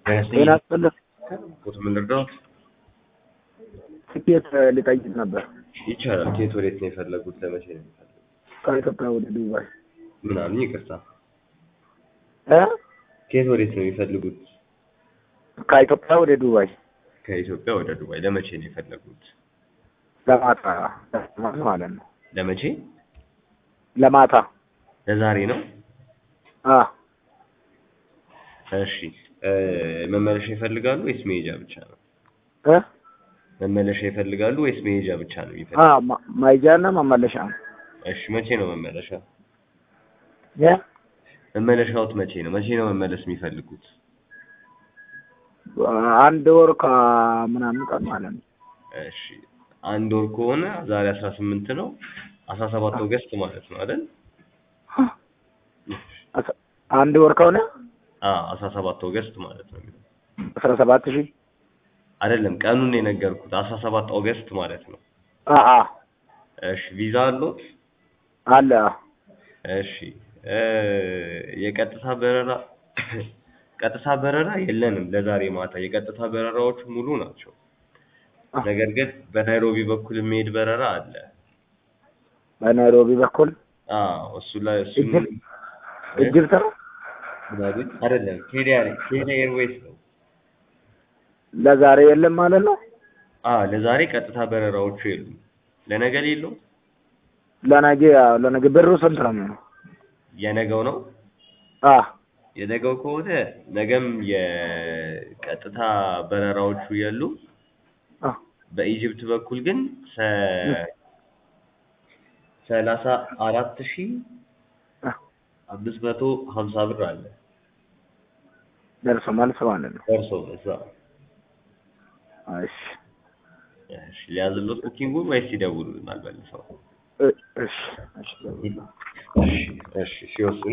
ጤና ይስጥልኝ። ፎቶ ምን ልርዳዎት? ትኬት ልጠይቅ ነበር ይቻላል። ከየት ወዴት ነው የፈለጉት? ለመቼ ነው የፈለጉት? ከኢትዮጵያ ወደ ዱባይ ምን አሉኝ? ይቅርታ። እ ከየት ወዴት ነው የሚፈልጉት? ከኢትዮጵያ ወደ ዱባይ ከኢትዮጵያ ወደ ዱባይ። ለመቼ ነው የፈለጉት? ለማታ ለማታ ማለት ነው። ለመቼ? ለማታ ለዛሬ ነው? አ እሺ እ መመለሻ ይፈልጋሉ ወይስ መሄጃ ብቻ ነው? እ መመለሻ ይፈልጋሉ ወይስ መሄጃ ብቻ ነው አ የሚፈልጉት? ማ- ማይጃና መመለሻ እሺ መቼ ነው መመለሻ? የ መመለሻዎት መቼ ነው? መቼ ነው መመለስ የሚፈልጉት? አንድ ወር ከምናምን ቀን ማለት ነው። እሺ አንድ ወር ከሆነ ዛሬ አስራ ስምንት ነው አስራ ሰባት ኦገስት ማለት ነው አይደል? አስ- አንድ ወር ከሆነ አዎ አስራ ሰባት ኦገስት ማለት ነው የሚለው አስራ ሰባት ሺህ አይደለም ቀኑን የነገርኩት አስራ ሰባት ኦገስት ማለት ነው። አ አ እሺ ቪዛ አለዎት? አለ እሺ እ የቀጥታ በረራ ቀጥታ በረራ የለንም ለዛሬ ማታ። የቀጥታ በረራዎቹ ሙሉ ናቸው። ነገር ግን በናይሮቢ በኩል የሚሄድ በረራ አለ። በናይሮቢ በኩል አዎ እሱ ላይ እሱን ኢጅፕት ኢጅፕት ነው። ምናምን አይደለም ኬንያ ኬንያ ኤርዌይስ ነው። ለዛሬ የለም ማለት ነው። አዎ ለዛሬ ቀጥታ በረራዎቹ የሉም። ለነገ የለውም። ለነገ ያው ለነገ ብሩ ስንት ነው የሚሆነው? የነገው ነው። አ የነገው ከሆነ ነገም የቀጥታ በረራዎቹ የሉ። አ በኢጅፕት በኩል ግን ሰ- ሰላሳ አራት ሺህ አ አምስት መቶ ሀምሳ ብር አለ ደርሶ መልስ ማለት ነው። ደርሶ እዛ። እሺ እሺ ሊያዝሎት ቡኪንጉን ወይስ ይደውሉልናል መልሰው? እ- እሺ እሺ እሺ እሺ ሲወስኑ